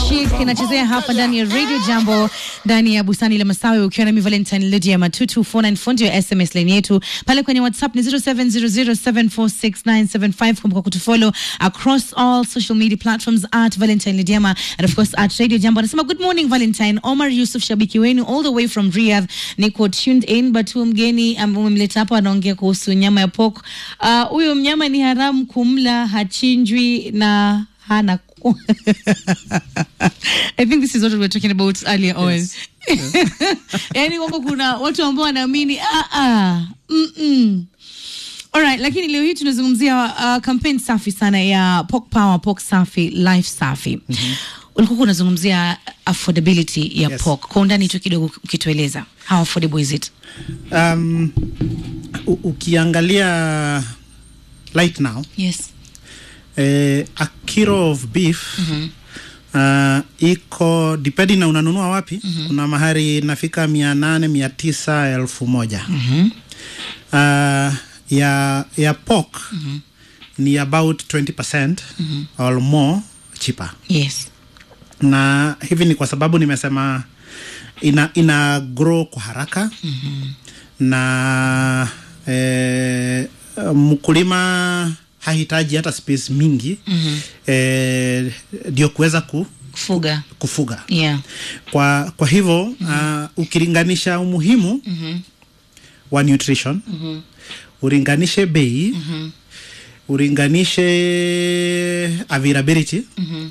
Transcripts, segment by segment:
Chic inachezea hapa ndani ya Radio Jambo ndani ya bustani la Masawi, ukiwa nami Valentine Lydia Matutu 494 ndio SMS line yetu pale kwenye WhatsApp ni 0700746975. Kumbuka kutufollow across all social media platforms at Valentine Lydiama and of course at Radio Jambo. Anasema good morning Valentine. Omar Yusuf, shabiki wenu all the way from Riyadh, niko tuned in, but huyu mgeni ambaye umemleta hapa anaongea kuhusu nyama ya pork. Huyo uh, mnyama ni haramu kumla, hachinjwi na hana I think this is what we were talking about earlier on. Yes. Yaani kwamba kuna watu ambao wanaamini ah ah mm -mm. Alright, lakini leo hii tunazungumzia uh, campaign safi sana ya Pork Power, Pork Safi, Life Safi. Ulikuwa unazungumzia affordability ya Yes. pork. Kwa undani tu kidogo ukitueleza. How affordable is it? Um, u- ukiangalia right now Yes. eh, a kilo of beef uh, iko depending na unanunua wapi kuna mahari inafika mia nane mia tisa elfu moja uh, ya ya pork ni about 20% or more cheaper Yes. na hivi ni kwa sababu nimesema ina, ina grow kwa haraka na eh, mkulima hahitaji hata space mingi eh, ndio kuweza ku, Kufuga. kufuga Yeah. kwa, kwa hivyo uh, ukilinganisha umuhimu wa nutrition ulinganishe bei ulinganishe availability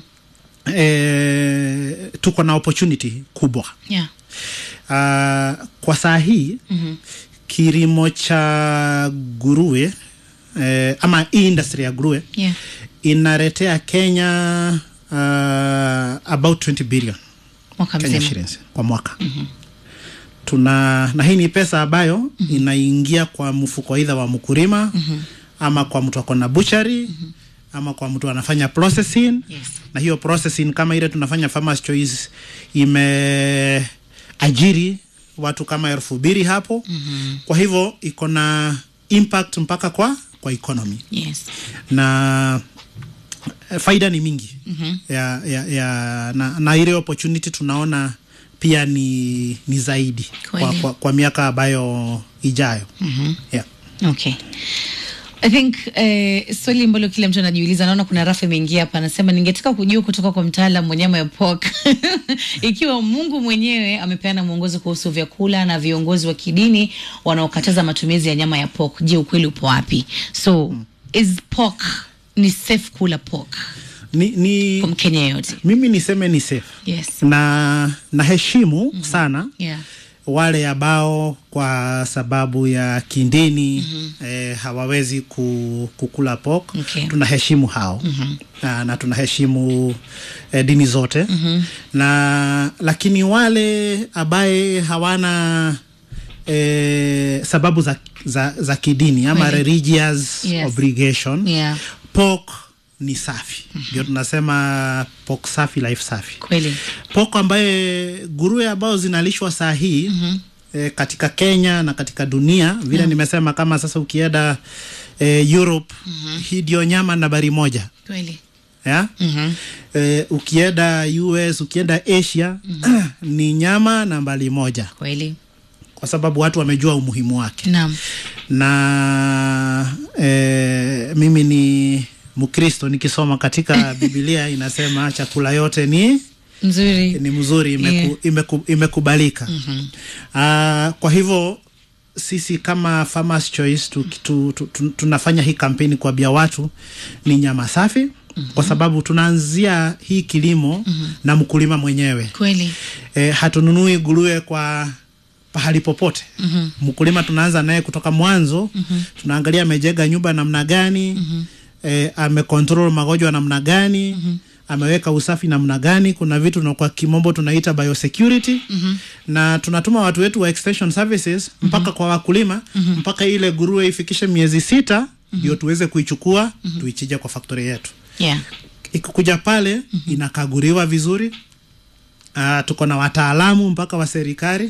eh, tuko na opportunity kubwa Yeah. uh, kwa saa hii kilimo cha nguruwe eh, ama hii industry ya nguruwe Yeah. inaletea Kenya uh, about 20 billion Mwaka Kenya mzima. shillings kwa mwaka tuna na hii ni pesa ambayo inaingia kwa mfuko aidha wa mkulima ama kwa mtu ako na buchari ama kwa mtu anafanya processing Yes. na hiyo processing kama ile tunafanya farmers choice imeajiri watu kama elfu mbili hapo kwa hivyo iko na impact mpaka kwa kwa economy Yes. na eh, faida ni mingi ya, ya, ya, na, na ile opportunity tunaona pia ni, ni zaidi kwa, Kweli. kwa, kwa miaka ambayo ijayo yeah. Okay. I think eh, swali ambalo kila mtu anajiuliza, naona kuna rafu imeingia hapa, anasema ningetaka kujua kutoka kwa mtaalam wa nyama ya pork ikiwa Mungu mwenyewe amepeana mwongozo kuhusu vyakula na viongozi wa kidini wanaokataza matumizi ya nyama ya pork. Je, ukweli upo wapi? So is pork ni safe kula pork ni, ni, kwa Mkenya yeyote? mimi niseme ni safe Yes. na naheshimu sana Yeah. wale ambao kwa sababu ya kidini eh, hawawezi ku, kukula pork Okay. tunaheshimu hao na, na tunaheshimu eh, dini zote na lakini wale ambaye hawana eh, sababu za, za, za kidini ama Kweli. religious Yes. obligation Yeah. pork ni safi ndio tunasema pork safi life safi Kweli. poko ambaye nguruwe ambao zinalishwa saa hii eh, katika Kenya na katika dunia vile nimesema, kama sasa ukienda eh, Europe hii ndio nyama nambari moja Kweli. ya? Eh, ukienda US ukienda Asia ni nyama nambari moja Kweli. kwa sababu watu wamejua umuhimu wake Naam. na eh, mimi ni Mkristo nikisoma katika Biblia inasema chakula yote ni Nzuri. ni mzuri imeku, Yeah. imeku, imekubalika Ah, kwa hivyo sisi kama Farmers Choice tu, tu, tu, tu, tunafanya hii kampeni kuambia watu ni nyama safi kwa sababu tunaanzia hii kilimo na mkulima mwenyewe Kweli. e, hatununui nguruwe kwa pahali popote mkulima tunaanza naye kutoka mwanzo tunaangalia amejenga nyumba namna gani e, amecontrol magonjwa namna gani ameweka usafi namna gani kuna vitu na kwa kimombo tunaita biosecurity na tunatuma watu wetu wa extension services mpaka kwa wakulima mpaka ile nguruwe ifikishe miezi sita ndio tuweze kuichukua tuichije kwa factory yetu Yeah. ikikuja pale inakaguliwa vizuri Uh, tuko na wataalamu mpaka wa serikali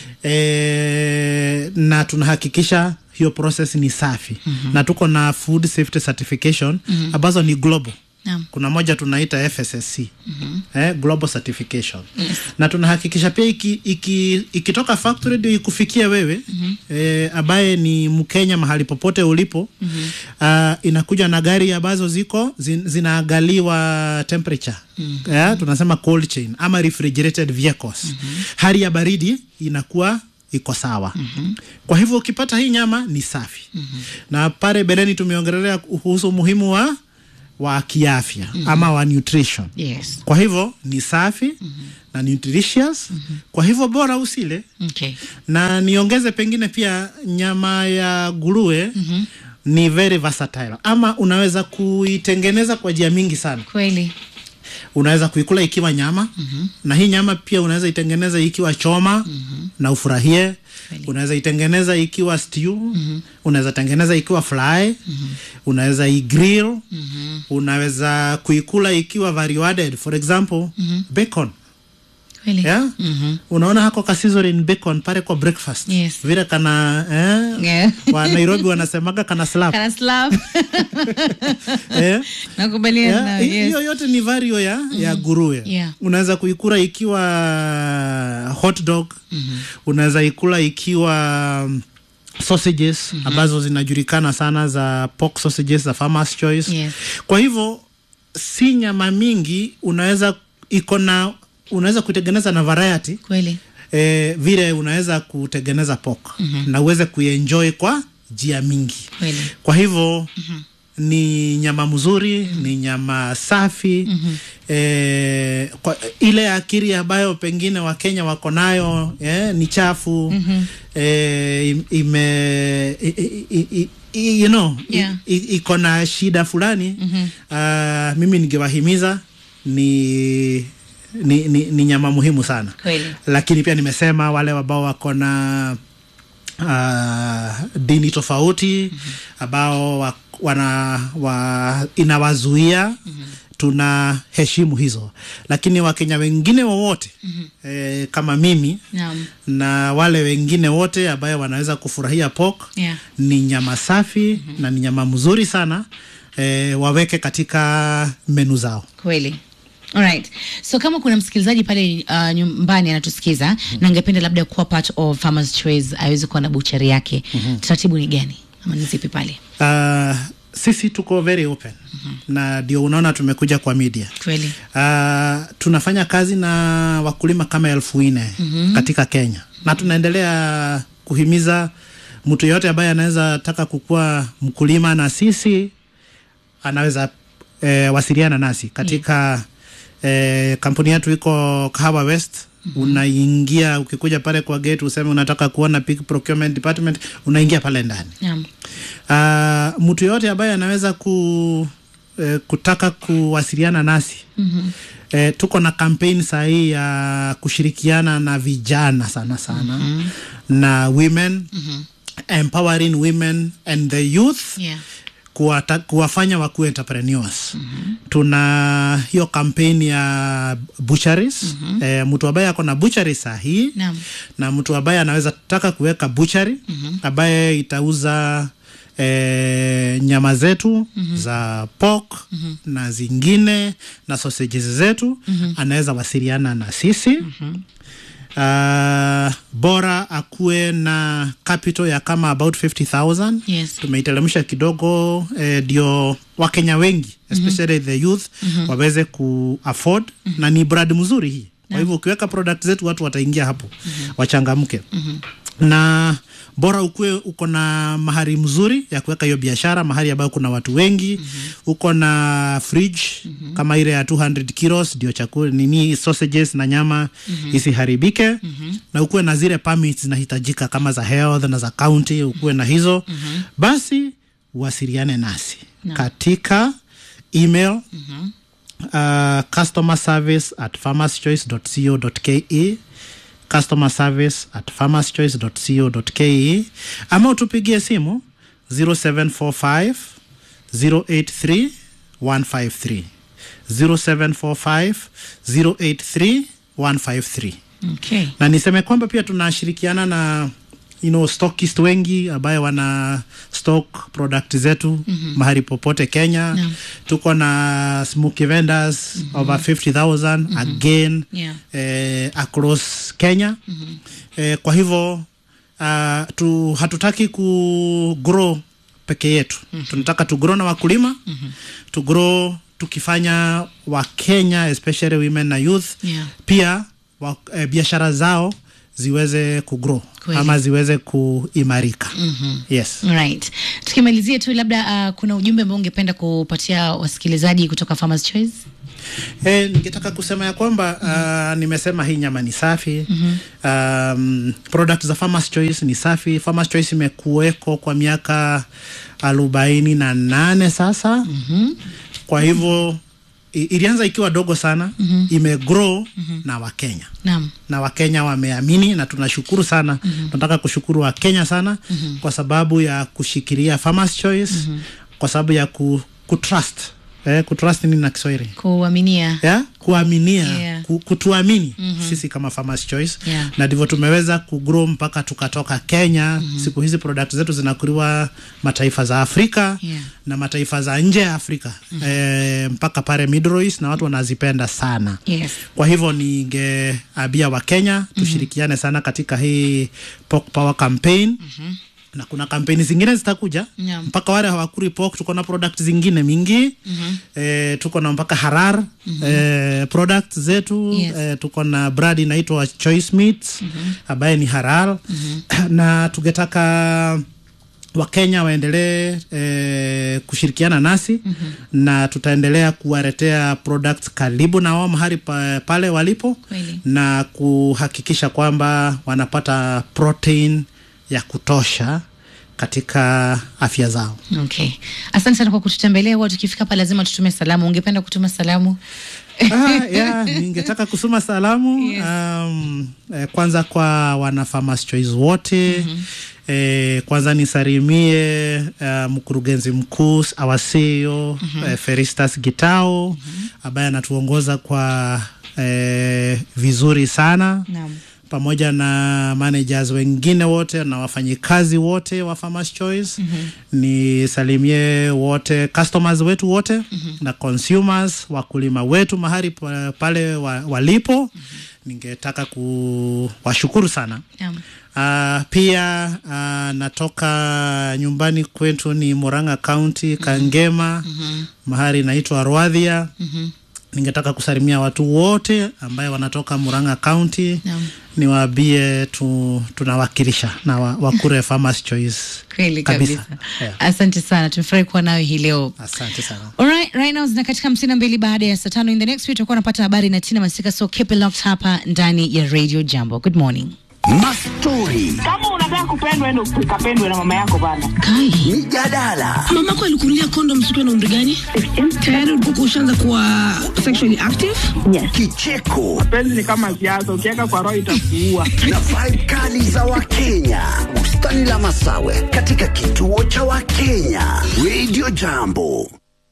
e, na tunahakikisha hiyo process ni safi na tuko na food safety certification ambazo ni global Naam. kuna moja tunaita FSSC eh, global certification na tunahakikisha pia iki, iki, ikitoka factory ndio ikufikia wewe eh, ambaye ni Mkenya mahali popote ulipo ah, inakuja na gari ambazo ziko zin, zinaangaliwa temperature eh, tunasema cold chain ama refrigerated vehicles hali ya baridi inakuwa iko sawa kwa hivyo ukipata hii nyama ni safi na pale beleni tumeongelelea kuhusu umuhimu wa wa kiafya ama wa nutrition Yes. kwa hivyo ni safi na nutritious kwa hivyo bora usile Okay. na niongeze pengine pia nyama ya nguruwe ni very versatile ama unaweza kuitengeneza kwa njia mingi sana Kweli. unaweza kuikula ikiwa nyama na hii nyama pia unaweza itengeneza ikiwa choma na ufurahie Kweli. unaweza itengeneza ikiwa stew unaweza tengeneza ikiwa fry unaweza igrill unaweza kuikula ikiwa value added for example bacon Kweli. yeah? unaona hako ka sizzling bacon pale kwa breakfast Yes. vile kana eh, Yeah. wa Nairobi wanasemaga kana slap Kana slap. eh? Nakubaliana Yeah, nawe, hi- yes. hiyo yote ni vario ya, ya nguruwe Yeah. unaweza kuikula ikiwa hot dog unaweza ikula ikiwa mm, sausages ambazo zinajulikana sana za pork sausages za farmers choice Yes. kwa hivyo si nyama mingi unaweza iko na unaweza kuitengeneza na variety Kweli. eh, vile unaweza kutengeneza pork na uweze kuenjoy kwa njia mingi Kweli. kwa hivyo ni nyama mzuri ni nyama safi eh, kwa, ile akili ambayo pengine wakenya wako nayo eh, ni chafu eh, im- ime i, i, i, i, you know i- Yeah. i- iko na shida fulani ah, mimi ningewahimiza ni ni, ni, ni nyama muhimu sana Kweli. lakini pia nimesema wale ambao wako na uh, dini tofauti ambao wa, wana wa, inawazuia tuna heshimu hizo lakini wakenya wengine wowote eh, kama mimi Naam. na wale wengine wote ambayo wanaweza kufurahia pork Yeah. ni nyama safi na ni nyama mzuri sana eh, waweke katika menu zao Kweli. Alright. So kama kuna msikilizaji pale uh, nyumbani anatusikiza na angependa labda kuwa part of Farmers Choice aweze kuwa na buchari yake. Taratibu ni gani? Ama ni zipi pale? uh, sisi tuko very open na ndio unaona tumekuja kwa media Kweli. Uh, tunafanya kazi na wakulima kama elfu nne katika Kenya na tunaendelea kuhimiza mtu yeyote ambaye anaweza taka kukuwa mkulima na sisi anaweza eh, wasiliana nasi katika eh, kampuni yetu iko Kahawa West unaingia ukikuja pale kwa gate useme unataka kuona pig procurement department unaingia pale ndani Naam. uh, mtu yoyote ambaye anaweza ku, eh, kutaka kuwasiliana nasi mm-hmm. eh, tuko na kampeni sahii ya kushirikiana na vijana sana sana mm-hmm. na women mm-hmm. empowering women and the youth Yeah. kuwata, kuwafanya wakuwe entrepreneurs mm-hmm. tuna hiyo kampeni ya butcheries mm-hmm. e, mtu ambaye ako na butchery sahii Naam. na mtu ambaye anaweza taka kuweka butchery mm-hmm. ambaye itauza e, nyama zetu mm-hmm. za pork mm-hmm. na zingine na sausages zetu mm-hmm. anaweza wasiliana na sisi mm-hmm. Uh, bora akuwe na capital ya kama about 50000 Yes. tumeiteremsha kidogo ndio eh, wakenya wengi especially the youth waweze ku afford na ni brand mzuri hii kwa hivyo ukiweka product zetu watu wataingia hapo wachangamke na bora ukuwe uko na mahari mzuri ya kuweka hiyo biashara mahari ambayo kuna watu wengi uko na fridge kama ile ya 200 kilos ndio chakula nini sausages na nyama isiharibike na ukuwe na zile permits zinahitajika kama za health na za county ukuwe na hizo basi wasiliane nasi katika email uh, customer service at farmerschoice.co.ke customer service at farmerschoice.co.ke ama utupigie simu 0745 083 153 0745 083 153 Okay. na niseme kwamba pia tunashirikiana na you know, stockist wengi ambaye wana stock product zetu mm-hmm. mahali popote Kenya Naam. tuko na smoky vendors mm-hmm. over 50000 mm-hmm. again Yeah. eh, across Kenya mm-hmm. eh, kwa hivyo uh, tu, hatutaki ku grow peke yetu mm-hmm. tunataka tu grow na wakulima mm-hmm. tu grow tukifanya wakenya especially women na youth Yeah. pia wa, eh, biashara zao ziweze kugrow Kweli. ama ziweze kuimarika mm-hmm. yes right tukimalizia tu labda uh, kuna ujumbe ambao ungependa kupatia wasikilizaji kutoka Farmers Choice E, ningetaka kusema ya kwamba uh, nimesema hii nyama ni safi mm-hmm. um, product za Farmers Choice ni safi. Farmers Choice imekuweko kwa miaka arobaini na nane sasa mm-hmm. kwa hivyo i- ilianza ikiwa dogo sana mm-hmm. imegrow mm-hmm. na Wakenya naam na Wakenya wameamini na tunashukuru sana. mm-hmm. Tunataka kushukuru Wakenya sana mm-hmm. kwa sababu ya kushikilia Farmers Choice mm-hmm. kwa sababu ya ku, kutrust eh, kutrust nini na Kiswahili kuaminia ya kuaminia Yeah. ku, kutuamini mm-hmm. sisi kama Farmers Choice Yeah. na ndivyo tumeweza kugrow mpaka tukatoka Kenya mm-hmm. siku hizi product zetu zinakuliwa mataifa za Afrika Yeah. na mataifa za nje ya Afrika mm-hmm. e, mpaka pale Middle East na watu wanazipenda sana yes kwa hivyo ningeambia Wakenya tushirikiane sana katika hii pork power campaign mm-hmm. na kuna kampeni zingine zitakuja Naam. mpaka wale hawakuri pork tuko na product zingine mingi mm-hmm. e, tuko na mpaka harar mm-hmm. e, product zetu Yes. e, tuko na brand inaitwa choice meats mm-hmm. ambaye ni harar mm-hmm. na tungetaka wakenya waendelee eh, kushirikiana nasi mm-hmm. na tutaendelea kuwaletea products karibu na wao mahali pa, pale walipo Kweli. na kuhakikisha kwamba wanapata protein ya kutosha katika afya zao okay asante sana kwa kututembelea huwa tukifika hapa lazima tutume salamu ungependa kutuma salamu ah, yeah, ningetaka kusoma salamu Yes. um, eh, kwanza kwa wana Farmers Choice wote mm-hmm. Eh, kwanza nisalimie uh, mkurugenzi mkuu awaseo mm-hmm. eh, Feristas Gitao mm-hmm. ambaye anatuongoza kwa eh, vizuri sana naam pamoja na managers wengine wote na wafanyikazi wote wa Farmers Choice mm-hmm. nisalimie wote customers wetu wote mm-hmm. na consumers wakulima wetu mahali pa- pale wa, walipo mm-hmm. ningetaka kuwashukuru sana naam Uh, pia uh, natoka nyumbani kwetu ni Murang'a County Kangema mm-hmm. mahali inaitwa Rwadhia mm-hmm. ningetaka kusalimia watu wote ambaye wanatoka Murang'a County Naam. niwaambie tu, tunawakilisha na wa, wakure Farmers Choice kweli kabisa. kabisa Yeah. asante sana tumefurahi kuwa nawe hii leo Asante sana. Alright, right now zina katika hamsini na mbili baada ya saa tano. In the next week tutakuwa napata habari na Tina Masika, so keep it locked hapa ndani ya Radio Jambo. Good morning. Mastori, kama unataka kupendwa ende ukapendwe na mama yako bana Kai, mijadala, mamako alikunulia kondom siku na umri gani? Tayari ulikuwa ushaanza kuwa sexually active? kicheko penzi ni kama siasa ukiweka kwa roho itakuua na vibe kali za Wakenya. Bustani la Masawe katika kituo cha Wakenya. Radio Jambo.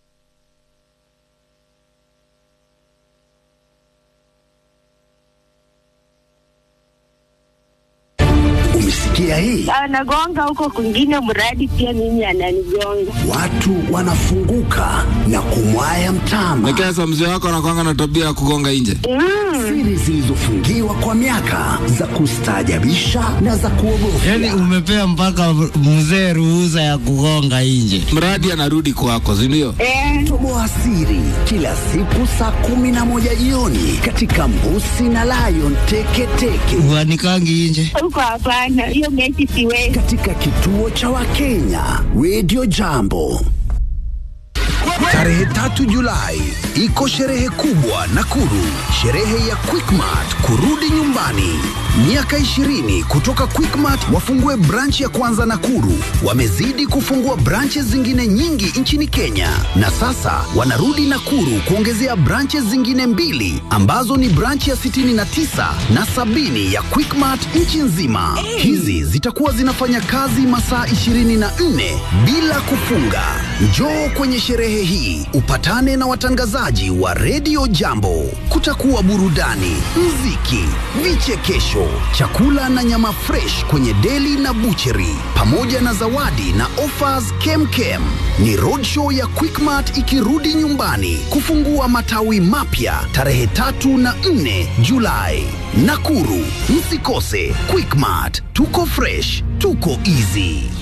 Umesikia hii? anagonga huko kwingine, mradi pia mimi ananigonga. Watu wanafunguka na kumwaya mtama. Nikesa mzee wako anakwanga na tabia ya kugonga nje. Siri zilizofungiwa kwa miaka za kustaajabisha na za kuogofya. Yani umepea mpaka mzee ruhusa ya kugonga nje. Mradi anarudi kwako, si ndio? Eh, Toboa siri kila siku saa kumi na moja jioni katika Mbusi na Lion Teketeke Uanikangi nje. huko hapana, hiyo mechi siwezi. katika kituo cha Wakenya Radio Jambo. Tarehe tatu Julai iko sherehe kubwa Nakuru, sherehe ya Quickmart kurudi nyumbani. Miaka 20 kutoka Quickmart wafungue branch ya kwanza Nakuru. Wamezidi kufungua branches zingine nyingi nchini Kenya, na sasa wanarudi Nakuru kuongezea branches zingine mbili ambazo ni branch ya 69 na sabini ya Quickmart nchi nzima. Hizi zitakuwa zinafanya kazi masaa 24 bila kufunga. Njoo kwenye sherehe hii upatane na watangazaji wasikilizaji wa redio Jambo. Kutakuwa burudani, mziki, vichekesho, chakula na nyama fresh kwenye deli na bucheri, pamoja na zawadi na offers kemkem. Ni roadshow ya Quickmart ikirudi nyumbani kufungua matawi mapya tarehe tatu na nne Julai. Nakuru, msikose Quickmart. Tuko fresh, tuko easy.